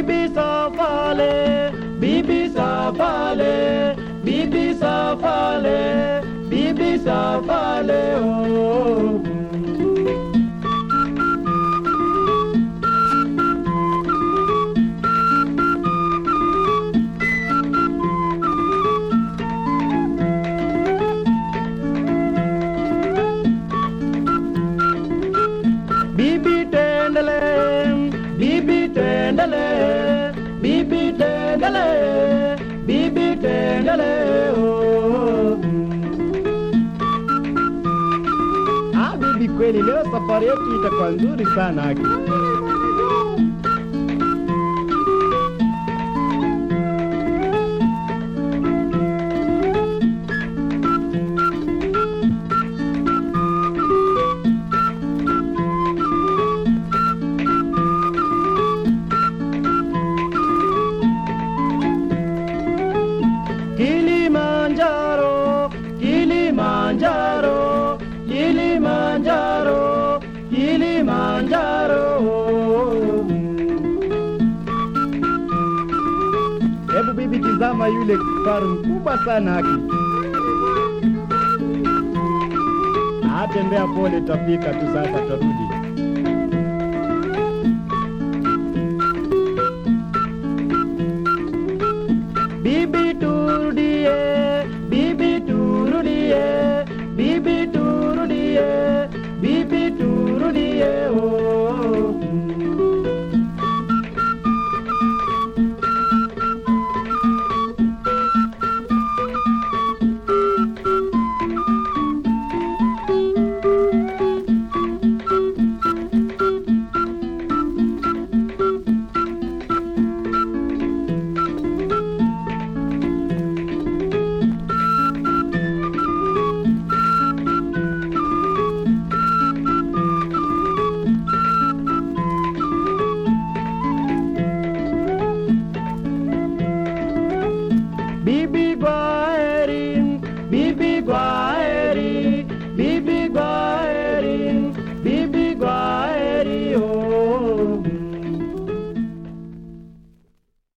Bibi Safale, Bibi Safale, Bibi Safale, Bibi Safale, oh. Bibi Tendele, Bibi Tendele, Bibi Tendele, Bibi Tendele, oh. Ah, bibi kweli leo safari yetu itakuwa nzuri sana haki. Kilimanjaro, Kilimanjaro, Kilimanjaro, Kilimanjaro. Hebu bibi, tizama yule kifaru mkubwa sana haki. Atembea pole, tafika tu sasa, tarudi. Bibi turudie, bibi turudie, bibi turudie, bibi turudie, oh. Bibi